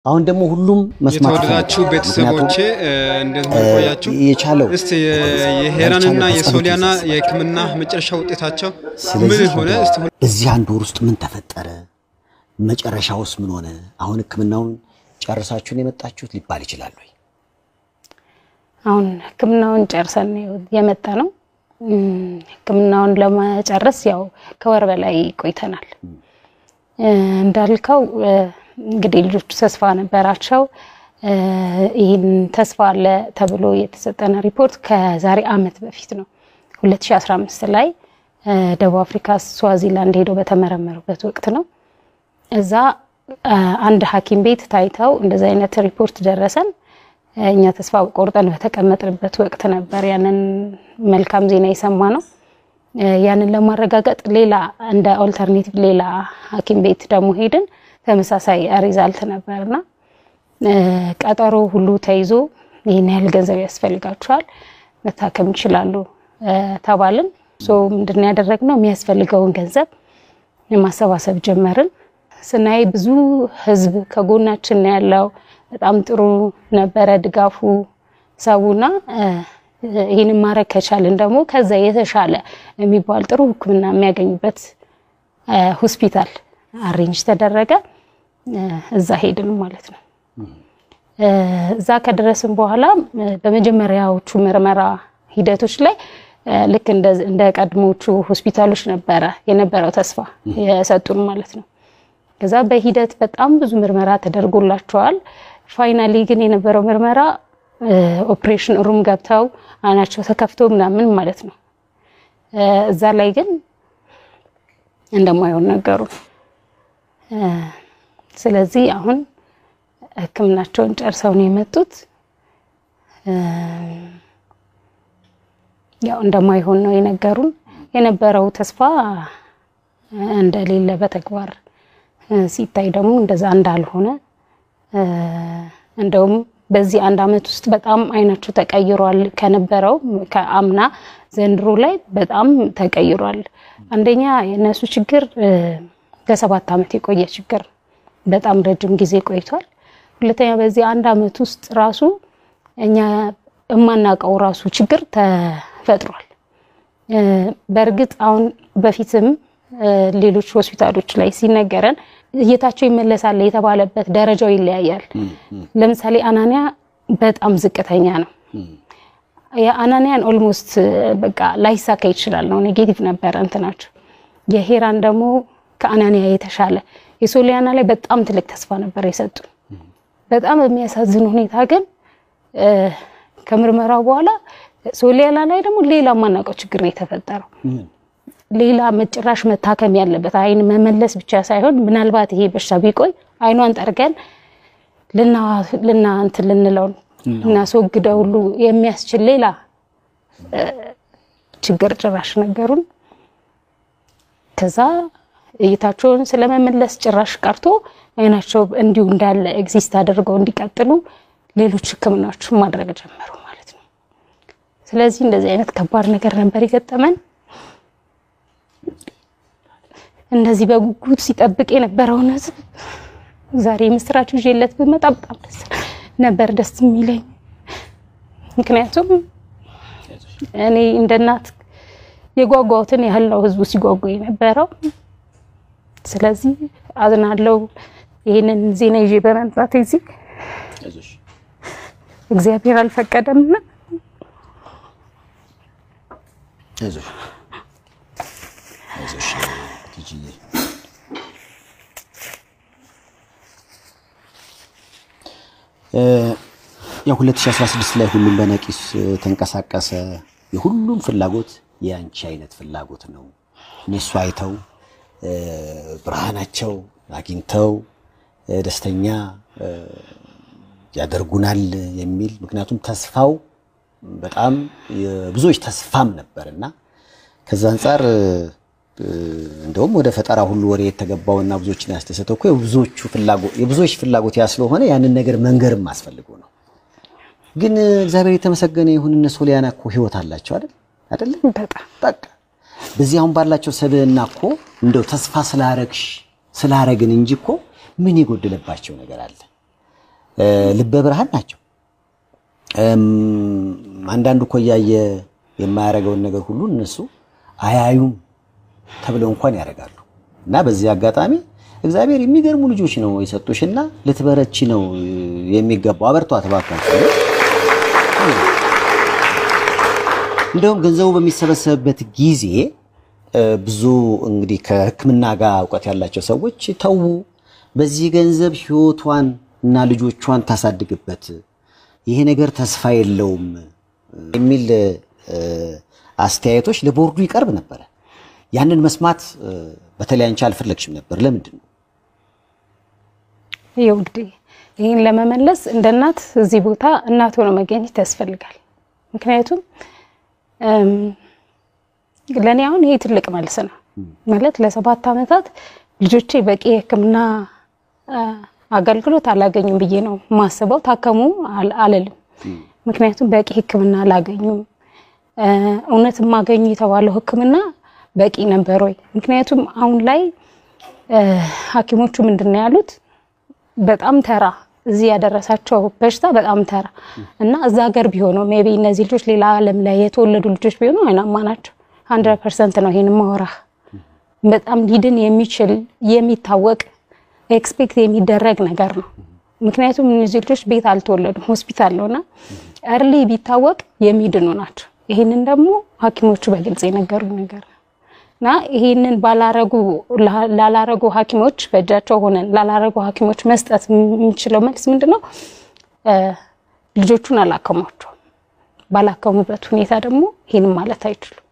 አሁን ደግሞ ሁሉም መስማት የተወደዳችሁ ይፈልጋል። ቤተሰቦቼ ምክንያቱም እንደምን ቆያችሁ? የቻለው እስቲ የሄራንና ያልቻለው የሶሊያና ተጸሎት የሕክምና መጨረሻ ውጤታቸው ምን ስለዚህ ሆነ? እስቲ ሁሉ- በዚህ አንድ ወር ውስጥ ምን ተፈጠረ? መጨረሻውስ ምን ሆነ? አሁን ሕክምናውን ጨርሳችሁን የመጣችሁት ሊባል ይችላል ወይ? አሁን ህክምናውን ጨርሰን ነው የመጣ ነው። እም፣ ህክምናውን ለመጨረስ ያው ከወር በላይ ቆይተናል። እ፣ እንዳልከው እ፣ እንግዲህ ልጆቹ ተስፋ ነበራቸው። እ፣ ይህን ተስፋ አለ ተብሎ የተሰጠነ ሪፖርት ከዛሬ አመት በፊት ነው 2015 ላይ እ፣ ደቡብ አፍሪካ ስዋዚላንድ ሄደው በተመረመሩበት ወቅት ነው። እዛ እ፣ አንድ ሐኪም ቤት ታይተው እንደዚህ አይነት ሪፖርት ደረሰን። እኛ ተስፋ ቆርጠን በተቀመጥንበት ወቅት ነበር ያንን መልካም ዜና የሰማ ነው። ያንን ለማረጋገጥ ሌላ እንደ ኦልተርኔቲቭ ሌላ ሐኪም ቤት ደግሞ ሄድን። ተመሳሳይ ሪዛልት ነበርና እ፣ ቀጠሮ ሁሉ ተይዞ ይህን ያህል ገንዘብ ያስፈልጋቸዋል መታከም ይችላሉ እ፣ ተባልን። ሶ ምንድን ያደረግነው የሚያስፈልገውን ገንዘብ ማሰባሰብ ጀመርን። ስናይ ብዙ ህዝብ ከጎናችን ነው ያለው። በጣም ጥሩ ነበረ ድጋፉ ሰውና እ፣ ይህንን ማድረግ ከቻልን ደግሞ ከዛ የተሻለ የሚባል ጥሩ ሕክምና የሚያገኙበት እ፣ ሆስፒታል አሬንጅ ተደረገ። እ፣ እዛ ሄድን ማለት ነው። እ፣ እዛ ከደረስን በኋላ እ፣ በመጀመሪያዎቹ ምርመራ ሂደቶች ላይ እ፣ ልክ እንደ እንደ ቀድሞቹ ሆስፒታሎች ነበረ የነበረው ተስፋ የሰጡን ማለት ነው። ከዛ በሂደት በጣም ብዙ ምርመራ ተደርጎላቸዋል። ፋይናሊ ግን የነበረው ምርመራ እ፣ ኦፕሬሽን ሩም ገብተው አይናቸው ተከፍቶ ምናምን ማለት ነው። እ፣ እዛ ላይ ግን እንደማይሆን ነገሩ። እ፣ ስለዚህ አሁን ህክምናቸውን ጨርሰው ነው የመጡት። እ፣ ያው እንደማይሆን ነው የነገሩን። የነበረው ተስፋ እ፣ እንደሌለ በተግባር እ፣ ሲታይ ደግሞ እንደዛ እንዳልሆነ እ፣ እንደውም በዚህ አንድ አመት ውስጥ በጣም አይናቸው ተቀይሯል። ከነበረው ከአምና ዘንድሮ ላይ በጣም ተቀይሯል። አንደኛ የእነሱ ችግር እ፣ ለሰባት አመት የቆየ ችግር በጣም ረጅም ጊዜ ቆይቷል። ሁለተኛ በዚህ አንድ አመት ውስጥ ራሱ እኛ የማናውቀው ራሱ ችግር ተፈጥሯል። እ፣ በእርግጥ አሁን በፊትም እ፣ ሌሎች ሆስፒታሎች ላይ ሲነገረን እይታቸው ይመለሳል የተባለበት ደረጃው ይለያያል። ለምሳሌ አናንያ በጣም ዝቅተኛ ነው። የአናንያን ኦልሞስት በቃ ላይሳካ ይችላል ነው ኔጌቲቭ ነበረ እንትናቸው። የሄራን ደግሞ ከአናንያ የተሻለ የሶሊያና ላይ በጣም ትልቅ ተስፋ ነበር የሰጡ። በጣም በሚያሳዝን ሁኔታ ግን እ፣ ከምርመራው በኋላ ሶሊያና ላይ ደግሞ ሌላ የማናውቀው ችግር ነው የተፈጠረው። ሌላ መጭራሽ መታከም ያለበት አይን መመለስ ብቻ ሳይሆን ምናልባት ይሄ በሽታ ቢቆይ አይኗን ጠርገን ልና ልና እንትን ልንለው እናስወግደው ሁሉ የሚያስችል ሌላ እ፣ ችግር ጭራሽ ነገሩን። ከዛ እይታቸውን ስለመመለስ ጭራሽ ቀርቶ አይናቸው እንዲሁ እንዳለ ኤግዚስት አድርገው እንዲቀጥሉ ሌሎች ሕክምናዎችን ማድረግ ጀመሩ ማለት ነው። ስለዚህ እንደዚህ አይነት ከባድ ነገር ነበር የገጠመን። እንደዚህ በጉጉት ሲጠብቅ የነበረውን ህዝብ ዛሬ ምስራች ይዤለት ብመጣ በጣም ደስ ነበር ደስ የሚለኝ። ምክንያቱም እኔ እንደ እናት የጓጓሁትን ያህል ነው ህዝቡ ሲጓጓ የነበረው። ስለዚህ አዝናለው ይህንን ዜና ይዤ በመምጣት እዚህ እግዚአብሔር አልፈቀደምና አይዞሽ አይዞሽ ቲጂዬ እ፣ ያው 2016 ላይ ሁሉም በነቂስ እ፣ ተንቀሳቀሰ። የሁሉም ፍላጎት የአንቺ አይነት ፍላጎት ነው። እነሱ አይተው እ፣ ብርሃናቸው አግኝተው እ፣ ደስተኛ እ፣ ያደርጉናል የሚል ምክንያቱም ተስፋው በጣም የብዙዎች ተስፋም ነበርና ከዛ አንጻር እ፣ እንደውም ወደ ፈጠራ ሁሉ ወሬ የተገባውና ብዙዎችን ያስደሰተው እኮ የብዙዎቹ ፍላጎት የብዙዎች ፍላጎት ያ ስለሆነ ያንን ነገር መንገርም አስፈልጎ ነው። ግን እ፣ እግዚአብሔር የተመሰገነ ይሁን እነ ሶሊያና እኮ ህይወት አላቸው አይደል አይደለ? በጣም በቃ በዚህ አሁን ባላቸው ሰብዕና እኮ እንደው ተስፋ ስላረግሽ ስላረግን እንጂ እኮ ምን የጎደለባቸው ነገር አለ? እ፣ ልበ ብርሃን ናቸው። እም፣ አንዳንዱ እኮ እያየ የማያደርገውን ነገር ሁሉ እነሱ አያዩም ተብለው እንኳን ያደርጋሉ። እና በዚህ አጋጣሚ እግዚአብሔር የሚገርሙ ልጆች ነው የሰጡሽና ልትበረቺ ነው የሚገባው። አበርቷት እባካችሁ። እንደውም ገንዘቡ በሚሰበሰብበት ጊዜ እ፣ ብዙ እንግዲህ ከሕክምና ጋር እውቀት ያላቸው ሰዎች ተዉ፣ በዚህ ገንዘብ ህይወቷን እና ልጆቿን ታሳድግበት፣ ይሄ ነገር ተስፋ የለውም የሚል እ፣ አስተያየቶች ለቦርዱ ይቀርብ ነበረ። ያንን መስማት እ፣ በተለይ አንቺ አልፈለግሽም ነበር። ለምንድን ነው? ይኸው እንግዲህ ይህን ለመመለስ እንደ እናት እዚህ ቦታ እናት ሆኖ መገኘት ያስፈልጋል። ምክንያቱም እም፣ ለእኔ አሁን ይሄ ትልቅ መልስ ነው ማለት ለሰባት ዓመታት ልጆቼ በቂ የሕክምና አ፣ አገልግሎት አላገኙም ብዬ ነው ማስበው። ታከሙ አል- አልልም። ምክንያቱም በቂ ሕክምና አላገኙም። እ፣ እውነት የማገኙ የተባለው ሕክምና በቂ ነበር ወይ? ምክንያቱም አሁን ላይ እ፣ ሐኪሞቹ ምንድን ነው ያሉት በጣም ተራ እዚህ ያደረሳቸው በሽታ በጣም ተራ እና እዛ ሀገር ቢሆነው ሜይ ቢ እነዚህ ልጆች ሌላ ዓለም ላይ የተወለዱ ልጆች ቢሆኑ አይናማ ናቸው። ሀንድረድ ፐርሰንት ነው ይሄን ማወራህ። በጣም ሊድን የሚችል የሚታወቅ ኤክስፔክት የሚደረግ ነገር ነው። ምክንያቱም እነዚህ ልጆች ቤት አልተወለዱም፣ ሆስፒታል ነውና እርሊ ቢታወቅ የሚድኑ ናቸው። ይህንን ደግሞ ሐኪሞቹ በግልጽ የነገሩኝ ነገር ነው። እና ይሄንን ባላረጉ ላላረጉ ሐኪሞች በእጃቸው ሆነን ላላረጉ ሐኪሞች መስጠት የምንችለው መልስ ምንድን ነው? እ፣ ልጆቹን አላከሟቸውም። ባላከሙበት ሁኔታ ደግሞ ይህንን ማለት አይችሉም።